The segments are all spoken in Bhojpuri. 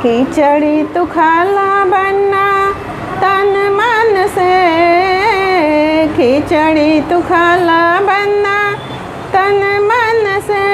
खिचड़ी तू खाला बनना तन मन से खिचड़ी तू खाला बनना तन मन से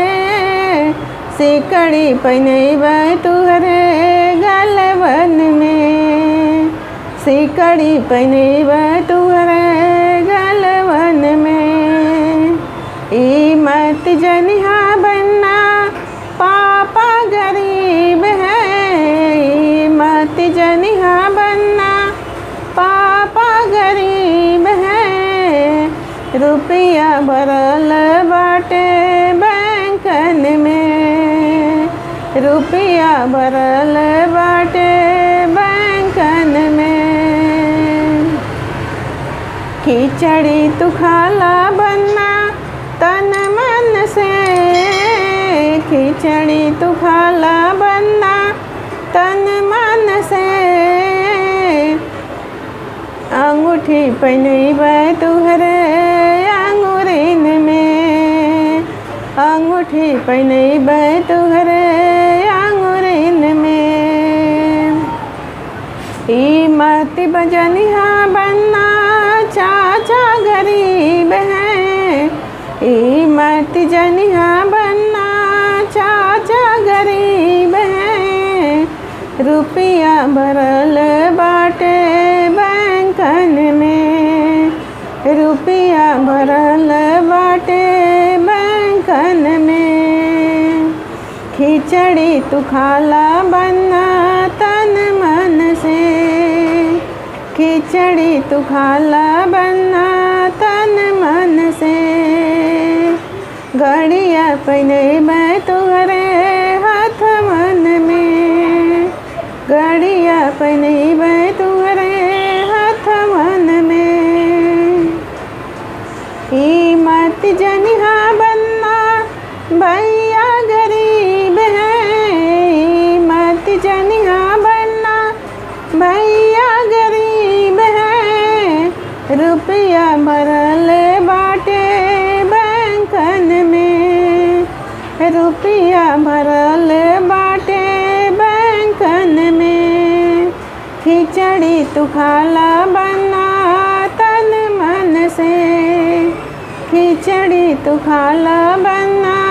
सिकड़ी पहनब तुहरे गलवन में सिकड़ी पहनब तुहरे गलवन में ई मत जनिहा बनना पापा गरीब है ई मत जनिहा बनना पापा गरीब है रुपया भरल बाटे बैंकन में रुपया भरल बाटे बैंकन में खिचड़ी तू खाला बनना तन मन से खिचड़ी तू खाला बनना तन मन से अंगूठी पहनब तुहरे अंगूरिन में अंगूठी पहनब तुहरे अंगूरिन में ई मत बजनिहा बनना चाचा गरीब है ई मत जनिहा बनना चाचा गरीब है रुपया भरल बाटे बैंकन में रुपया भरल बाटे बैंकन में खिचड़ी तू खाला बनना तन मन से खिचड़ी तू खाला बनना तन मन से गड़िया पहनब तुहरे हाथ मन में गड़िया पहनब तुहरे हाथ मन में ई मत जनिहा बनना भैया गरीब है ई मत जनिहा बनना भैया गरीब है रुपया भरल बाटे बैंकन में रुपया भरल बाटे बैंकन में खिचड़ी तू खाला बना तन मन से खिचड़ी तू खाला बना